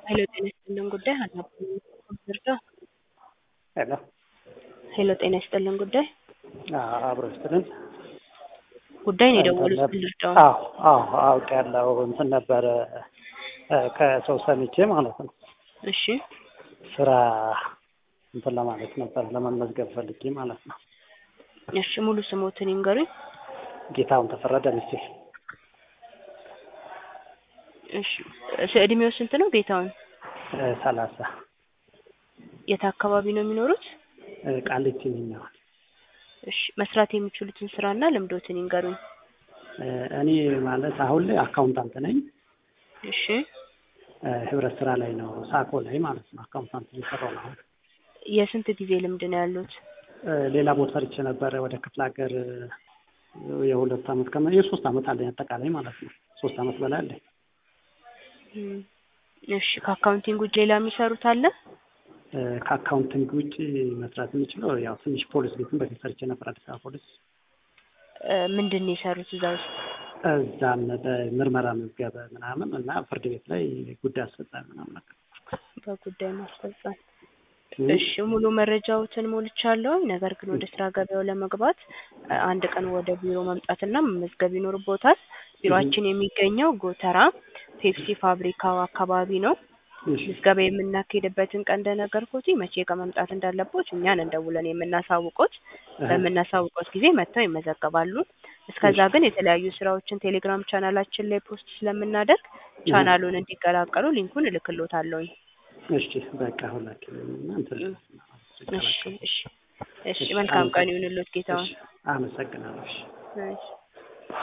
ሄሎ ጤና ይስጥልን ጉዳይ ሀናብኝ ኮምፒውተር ሄሎ ሄሎ ጤና ይስጥልን ጉዳይ አብሮ ይስጥልን። ጉዳይ ነው የደወሉት ልርዳው አዎ አዎ አውቅ ያለው እንትን ነበረ ከሰው ሰምቼ ማለት ነው። እሺ ስራ እንትን ለማለት ነበር ለመመዝገብ ፈልጌ ማለት ነው። እሺ ሙሉ ስሞትን ይንገሩኝ ጌታውን ተፈረደ ሚስቴ እሺ እድሜው ስንት ነው ጌታውን ሰላሳ የት አካባቢ ነው የሚኖሩት ቃሊቲ የሚሆን እሺ መስራት የሚችሉትን ስራና ልምዶትን ይንገሩኝ እኔ ማለት አሁን ላይ አካውንታንት ነኝ። እሺ ህብረት ስራ ላይ ነው ሳኮ ላይ ማለት ነው አካውንታንት እየሰራሁ ነው አሁን። የስንት ጊዜ ልምድ ነው ያሉት ሌላ ቦታ ሰርቼ ነበረ ወደ ክፍለ ሀገር የሁለት አመት ከመ የሶስት አመት አለኝ አጠቃላይ ማለት ነው። ሶስት አመት በላይ አለኝ። እም፣ እሺ ከአካውንቲንግ ውጭ ሌላ የሚሰሩት አለ ከአካውንቲንግ ውጭ መስራት የምችለው ያው ትንሽ ፖሊስ ቤትም በፊት ሰርቼ ነበር አዲስ አበባ ፖሊስ። እ፣ ምንድን ነው የሰሩት እዛ ውስጥ እዛም በምርመራ መዝገበ ምናምን እና ፍርድ ቤት ላይ ጉዳይ አስፈጻሚ ምናምን ነገር በጉዳይ ማስፈጸም እሺ ሙሉ መረጃዎትን ሞልቻለሁ። ነገር ግን ወደ ስራ ገበያው ለመግባት እ፣ አንድ ቀን ወደ ቢሮ መምጣትና መመዝገብ ይኖርቦታል። ቢሮአችን የሚገኘው ጎተራ ፔፕሲ ፋብሪካው አካባቢ ነው። እሺ ምዝገባ የምናካሄድበትን ቀን እንደነገርኩት መቼ ቀን መምጣት እንዳለቦት እኛን እንደውለን የምናሳውቆት በምናሳውቆት ጊዜ መጥተው ይመዘገባሉ። እስከዛ ግን የተለያዩ ስራዎችን ቴሌግራም ቻናላችን ላይ ፖስት ስለምናደርግ ቻናሉን እንዲቀላቀሉ ሊንኩን እልክሎታለሁኝ። እሺ በቃ ሁላችንም እና እንትን እሺ እሺ እሺ መልካም ቀን ይሁንልዎት ጌታውን። አመሰግናለሁ። እሺ እሺ